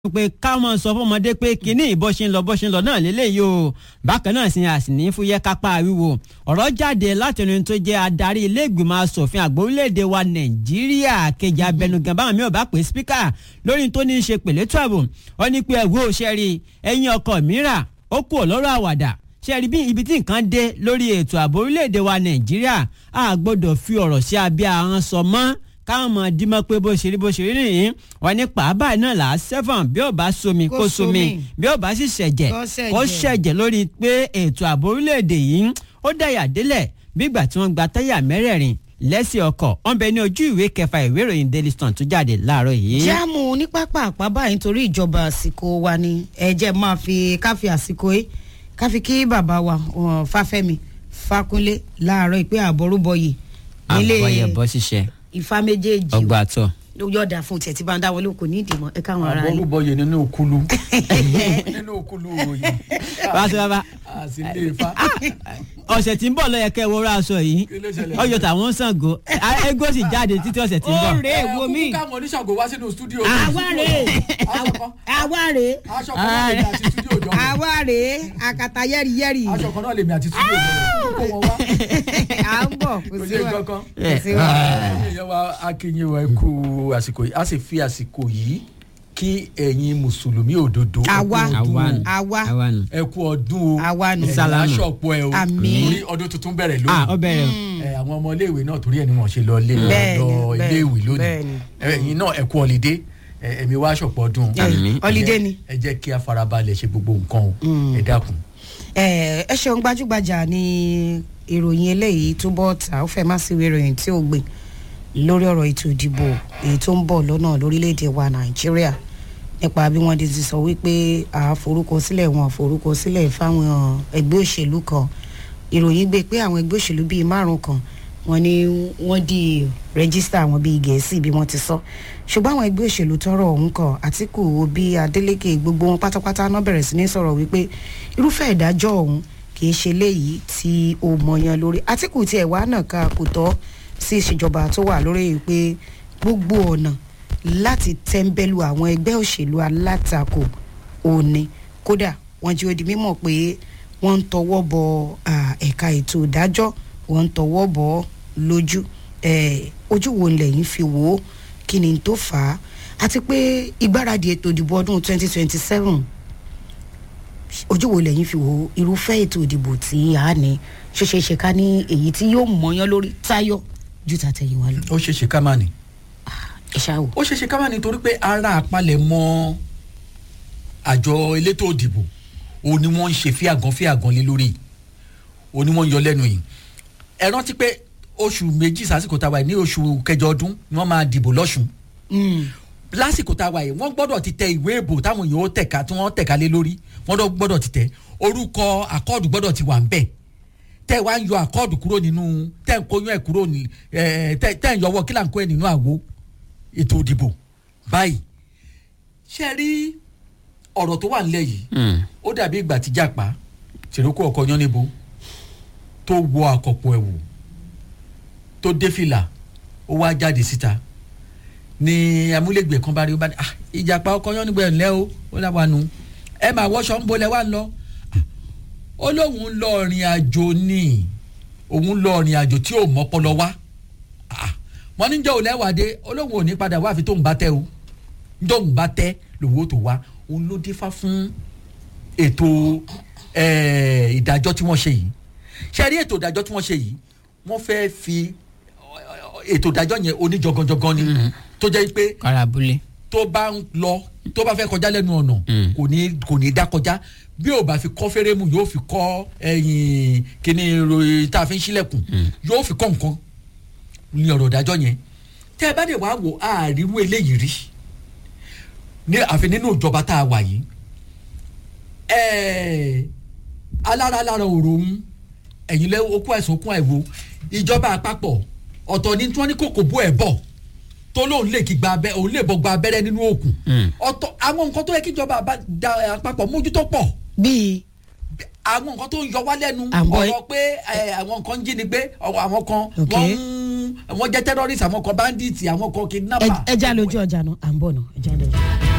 pé káwọn sọ fọmọdé pé kínní bó ṣe ń lọ bó ṣe ń lọ náà lélẹ́yìí o bákan náà sì ni àsìní fúyẹ́ kápá wíwo ọ̀rọ̀ jáde láti ẹni tó jẹ́ adarí ilé ìgbìmọ̀ asòfin àgbà orílẹ̀-èdè wa nàìjíríà kejì abẹnugan báwọn mi ò bá pè spíkà lórí tó ní í ṣe pèlè tó ààbò ó ní pé ẹ̀wọ́ òṣèré ẹ̀yìn ọkọ̀ mìíràn ó kú lọ́rọ̀ àwàdà ṣe rí bí ibi tí nǹkan dé lórí ètò ààbò orílẹ̀-èdè wa nàìjíríà a gbọ́dọ̀ fi ọ̀rọ̀ sí abẹ́ ahọ́n sọ mọ́ káwọn mọ̀ dímọ̀ pé bó ṣe rí bó ṣe rí nìyí wọn ní pàápàá náà là á sẹ́fọ̀n bí ó bá somi kó somi bí ó bá sì ṣẹ̀jẹ̀ kó ṣẹ̀jẹ̀ lórí pé ètò ààbò orílẹ̀-èdè yìí ó dàyà délẹ̀ bígbà tí wọ́n gba táyà mẹ́rẹ̀ẹ̀rin lẹ́sẹ̀ ọkọ̀ wọ́n bẹ ní ojú ìwé kẹfà ìwé ìròyìn Daily Sun tó jáde láàárọ̀ yìí. jáàmù ní pápá àpábá nítorí ìjọba àsìkò wa ni ẹ̀jẹ̀ máa fi káfí àsìkò yìí káfí kí bàbá wa Fáfẹ́mi Fákúnlé láàárọ̀ ìpè àbọ̀rúbọyè nílé àbọ̀yẹ̀ bọ́ ṣiṣẹ́ Ifá méjèèjì ọgbà àtọ̀ yọ̀ọ̀dà fún tiẹ̀ tí bá ń dáwọ́ lóko ní ìdìmọ̀ ẹ káwọn ará yìí. àbọ̀rúbọyè nínú òkúlu nínú òkúlu òròyìn bá a sọ bàbá àsìlè Ifá. ọ̀sẹ̀ tí ń bọ̀ lọ́yẹ kẹ́ wọ́rọ́ aṣọ yìí Kí ló ṣẹlẹ̀? ọyọ tàwọn Ṣàngó ego sì jáde títí ọ̀sẹ̀ tí ń bọ̀. ó rèé wo mí kúkú káwọn oníṣàngó wá sínú stúdíò. àwa rèé àwa rèé aṣọ kan náà lèmi àti stúdíò jọ. àwa rèé àkàtà yẹ́rìyẹ́rì aṣọ kan náà lèmi àti stúdíò jọ. kó wọn wá. à ń bọ̀ kò kò sí sí wa kankan. kò sí wa. ìyẹn wa akínyìn wa kú àsìkò yìí a sì fi àsìkò yìí kí ẹ̀yin mùsùlùmí òdodo ẹ kú Àwa. ọdún àwa àwa nù. ẹ kú ọdún o Àwa nù. ẹ Sálámù. aṣọpọ̀ ẹ o Àmín. torí ọdún tuntun bẹ̀rẹ̀ ah lónìí ọ bẹ̀rẹ̀ o. ẹ àwọn ọmọ iléèwé náà torí ẹ ni wọn ṣe lọ ilé Bẹ́ẹ̀ni, lọ bẹ́ẹ̀ni, iléèwé lónìí bẹ́ẹ̀ni. ẹ̀yin náà ẹ kú ọlídé ẹ, ẹ̀mí wa aṣọpọ̀ ọdún Àmín. Holiday ni. ẹ jẹ́ kí a farabalẹ̀ ṣe gbogbo nǹkan o ẹ dákun. ẹ ẹ ṣeun gbajúgbajà ní ìròyìn eléyìí tó bọ́ ta ó fẹ́ má sí ìwé ìròyìn tí ó gbé lórí ọ̀rọ̀ ètò ìdìbò èyí tó ń bọ̀ lọ́nà lórílẹ̀‐èdè wa nàìjíríà nípa bí wọ́n ti ti sọ wípé àforúkọsílẹ̀ wọn àforúkọsílẹ̀ fáwọn ẹgbẹ́ òṣèlú kan ìròyìn gbé pé àwọn ẹgbẹ́ òṣèlú bíi márùn kan wọ́n ní wọ́n di rẹ́gísítà àwọn bíi gẹ̀ẹ́sì bí wọ́n ti sọ ṣùgbọ́n àwọn ẹgbẹ́ òṣèlú tọrọ ọ̀hún kan Àtíkù Obi Adeleke gbogbo wọn pátápátá náà bẹ̀rẹ̀ sí ní sọ̀rọ̀ wípé irúfẹ́ ìdájọ́ ọ̀hún kì í ṣe léyìí tí ó mọ̀yán lórí Àtíkù tiẹ̀ wá náà ká kò tọ́ sí ìṣèjọba tó wà lórí pé gbogbo ọ̀nà láti tẹ́ńbẹ́lú àwọn ẹgbẹ́ òṣèlú alátakò òní kódà wọ́n jí ó di mímọ̀ pé wọ́n ń tọwọ́ bọ à, ẹ̀ka ètò ìdájọ́ wọ́n ń tọwọ́ bọ̀ ọ́ lójú ẹ̀, ojú wo lẹ́yìn fi wò ó kí ni tó fà á àti pé ìgbáradì ètò ìdìbò ọdún 2027 ojú wo lẹ́yìn fi wò ó irúfẹ́ ètò ìdìbò tí a ní ṣeéṣeéṣe ká ní èyí tí yóò mọ̀yán lórí táyọ̀ ju tàtẹ̀yìnwá lọ ó ṣeé ṣe ká má ní. ẹ ṣáà wò. ó ṣeé ṣe ká má ní torí pé ara àpalẹ̀ mọ́ àjọ elétò òdìbò òun ni wọ́n ń ṣe fíàgàn fíàgàn lé lórí òun ni wọ́n ń yọ lẹ́nu yìí ẹ rántí pé oṣù méjì sásìkò tá a wà yìí ní oṣù kẹjọ ọdún ni wọ́n máa dìbò lọ́sùn Mm. lásìkò tá a wà yìí wọ́n gbọ́dọ̀ ti tẹ ìwé ìbò táwọn èèyàn ó tẹ̀ka tí wọ́n tẹ̀ka lé lórí wọ́n dọ̀ gbọ́dọ̀ ti tẹ̀ orúkọ àkọọ́dù gbọ́dọ̀ ti wà ń bẹ̀ tẹ́ ẹ wá ń yọ àkọọ́dù kúrò nínú tẹ́ ń kóyún ẹ̀ kúrò ní ẹ̀ tẹ́ tẹ́ ń yọwọ́ kí là ń kó ẹ̀ nínú àwo ètò òdìbò báyìí ṣe rí ọ̀rọ̀ tó wà nílẹ̀ yìí ó dàbí ìgbà tí jàpá ṣèrúkọ ọkọ yan níbo tó wọ àkọ̀pọ̀ ẹ̀wù tó dé fìlà ó wá jáde síta ni amúlégbè kan bá rí ó bá ní ah ìjàpá ọkọ yan níbo ẹ̀ ńlẹ́ o ó láwa nu ẹ máa wọṣọ ń bolẹ̀ wá ń lọ ó lóun ń lọ ìrìn àjò ni òun lọ ìrìn àjò tí ò mọ́pọlọ wá Ah, wọ́n ní jẹ́ òlẹ́wàdé olóhùn ò ní padà wá àfi tóun bá tẹ́ o tóun bá tẹ́ lòun ó tó wá òun ló dífá fún ètò eh, ìdájọ́ tí wọ́n ṣe yìí ṣe rí ètò ìdájọ́ tí wọ́n ṣe yìí wọ́n fẹ́ fi ètò ìdájọ́ yẹn oníjọgànjọgàn ni tó jẹ́ pé karabule. tó bá ń lọ tó bá fẹ́ kọjá lẹ́nu ọ̀nà Mm. kò ní kò ní dá kọjá bí ò bá fi kọ́ fẹ́rẹ́mù yóò fi kọ́ ẹ̀yìn kíní ìròyìn tá a fi ń ṣílẹ̀kùn yóò fi kọ́ nǹkan ní ọ̀rọ̀ ìdájọ́ yẹn tẹ́ ẹ bá dẹ̀ wá wò àárírú eléyìí rí ní àfi nínú ìjọba tá a wà yìí ẹ̀ẹ́ alára alára òrò ń ẹ̀yìn lẹ́ okú àìsàn okú àìwo ìjọba àpapọ̀ ọ̀tọ̀ ní tí wọ́n ní kòkò bó ẹ̀ bọ̀ tó lóun lè kí gba abẹ́ òun lè bọ́ gba abẹ́rẹ́ nínú òkun Mm. ọ̀tọ̀ àwọn nǹkan tó yẹ kí ìjọba àbá- da- àpapọ̀ mójútó pọ̀ bíi àwọn nǹkan tó ń yọ wá lẹ́nu À ń bọ̀ ọ̀rọ̀ pé ẹ, àwọn kan ń jínigbé ọ̀rọ̀ àwọn kan Ok. wọ́n ń wọ́n jẹ́ terrorist àwọn kan bandits àwọn kan kidnapper. ẹ já lójú ọjà náà à ń bọ̀ náà ẹ já lójú.